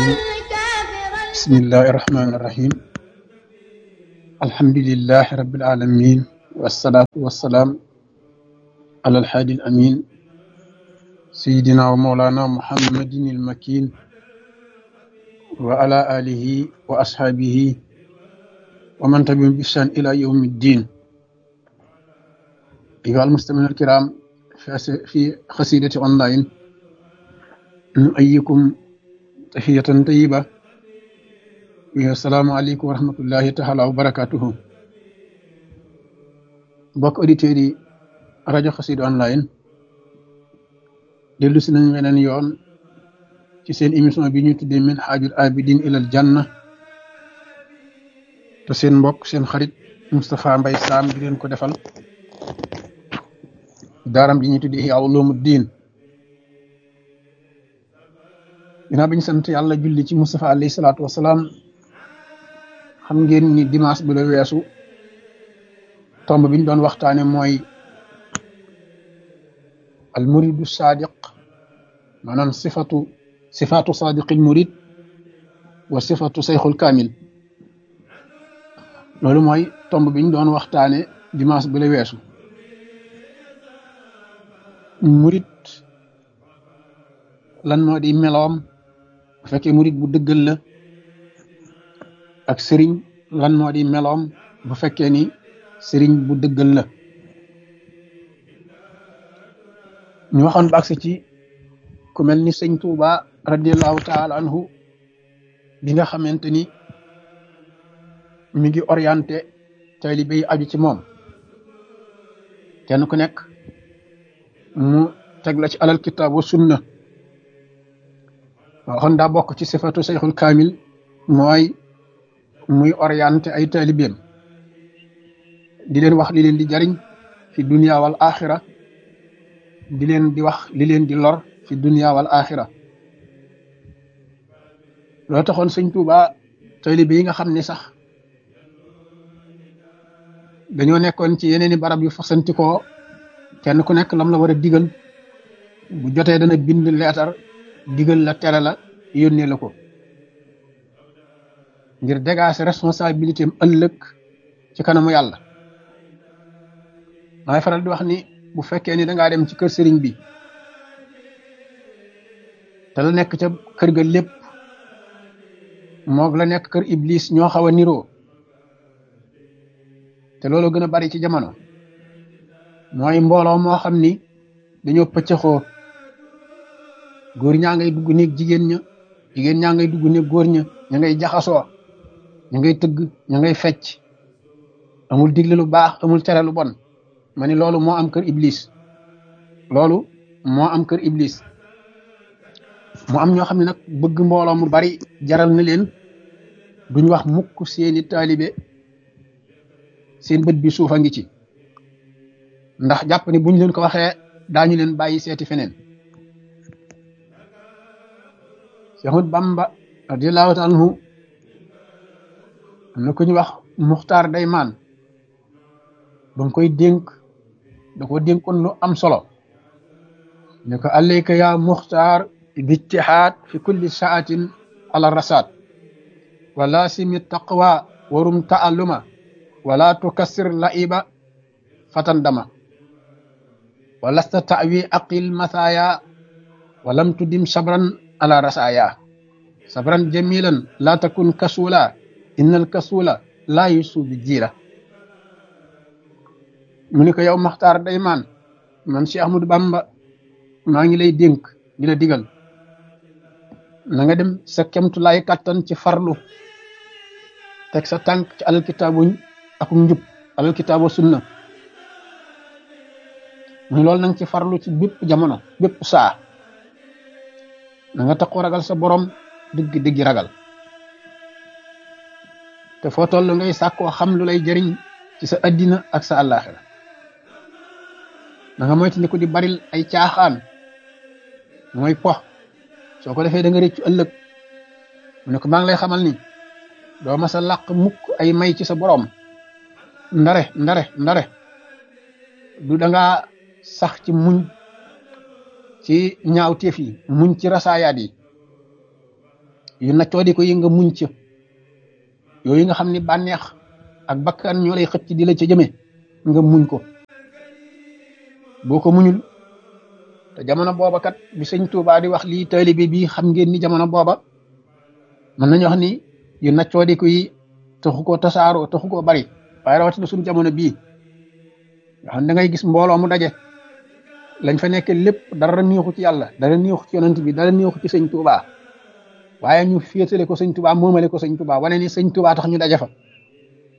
الرجيم بسم الله الرحمن الرحيم الحمد لله رب العالمين والصلاة والسلام على الحادي الأمين سيدنا ومولانا محمد المكين وعلى آله وأصحابه ومن تبعهم بإحسان إلى يوم الدين أيها المستمعين الكرام في قصيدة أونلاين نؤيكم تحية طيبة السلام عليكم ورحمة الله تعالى وبركاته mbokk auditeurs yi rajo Xassida online dellu si nañ weneen yoon ci seen émission bi ñu tuddee min haajul abidin ilal janna te seen mbokk seen xarit Moustapha Mbaye Sam di leen ko defal daaram ji ñu tuddee Ihya Ulumuddin ginnaaw bi ñu sant yàlla julli ci Moustapha alayhi salaatu wasalaam xam ngeen ni dimanche bi la weesu tomb bi ñu doon waxtaane mooy al muridu sadiq maanaam sifatu sifatu sadiqil murid wa sifatu sayxul kaamil loolu mooy tomb bi ñu doon waxtaane dimanche bi la weesu murid lan moo di meloom bu fekkee murid bu dëggal la ak sëriñ lan moo di meloom bu fekkee ni sëriñ bu dëggal la ñu waxoon ba agsi ci ku mel ni sëñ Tuuba radiallahu taala anhu bi nga xamante ni mi ngi orienté taalibe yi aju ci moom kenn ku nekk mu teg la ci alal kitaab wa sunna waxoon daa bokk ci sifatu sayxul kaamil mooy muy orienté ay taalibeem di leen wax li leen di jariñ fi dunia wal axira di leen di wax li leen di lor fi dunia wal axira loo taxoon sëñ Tuuba taalibe yi nga xam ne sax dañoo nekkoon ci yeneeni barab yu fasantikoo kenn ku nekk lam la war a digal bu jotee dana bind leetar digal la tere la yónnee la ko ngir dégager responsabilité am ëllëg ci kanamu yàlla damay faral di wax ni bu fekkee ni dangaa dem ci kër sëriñ bi te la nekk ca kër ga lépp moog la nekk kër iblis ñoo xaw a niroo te loolu gën a bari ci jamono mooy mbooloo moo xam ni dañoo pëccëxoo góor ñaa ngay dugg néeg jigéen ña jigéen ñaa ngay dugg néeg góor ña ña ngay jaxasoo ña ngay tëgg ña ngay fecc amul digle lu baax amul tere lu bon ma ni loolu moo am kër iblis loolu moo am kër iblis mu am ñoo xam ne nag bëgg mbooloo mu bari jaral na leen duñ wax mukk seeni taalibe seen bët bi suufa ngi ci ndax jàpp ni buñ leen ko waxee daañu leen bàyyi seeti feneen Seexul Bamba radiyallahu taala anhu am na ku ñu wax Muxtaar Daymaan ba nga koy dénk da ko dénkoon lu am solo ne ko alayka ya Muxtaar bijtihaad fi kulli saatin ala rasaat wa laasimi taqwa warum taalluma wala tukassir laiba fatan dama walasta tawi aqil mathaya walam tudim sabran ala rasaya sabran jamilan la takun kasula innal kasula la yusu bi jiira mu ni ko yow maxtaar daymaan man Cheikh Ahmadou Bamba maa ngi lay dénk di la digal na nga dem sa kemtulaay kàttan ci farlu teg sa tànk ci alal kitaabuñ ak njub alal kitaabu sunna muy loolu nanga ci farlu ci bépp jamono bépp saa na nga taxu ragal sa borom dëgg dëgg ragal te foo toll ngay sàkkoo xam lu lay jëriñ ci sa addina ak sa àllaaxira na nga moytu ni ko di baril ay caaxaan mooy pox soo ko defee da nga réccu ëllëg mu ne ko maa ngi lay xamal ni doo ma sa làq mukk ay may ci sa borom ndare ndare ndare du da nga sax ci muñ ci ñaawteef yi muñ ci rasaayaat yi yu naccoo di ko yi nga muñ ca yooyu nga xam ni bànneex ak bakkan ñoo lay xëcc di la ca jëme nga muñ ko boo ko muñul te jamono booba kat bi sëñ Tuubaa di wax lii taalibe bi xam ngeen ni jamono booba mën nañu wax ni yu naccoo di ko yi taxu koo tasaaroo taxu koo bari waaye rawatina suñu jamono bii nga xam da ngay gis mbooloo mu daje lañ fa nekk lépp dara neexu ci yàlla dara neexu ci yonent bi dara neexu ci sëñ Tuubaa waaye ñu féetale ko sëñ Tuubaa moomale ko sëñ Tuubaa wane ni sëñ Tuubaa tax ñu daje fa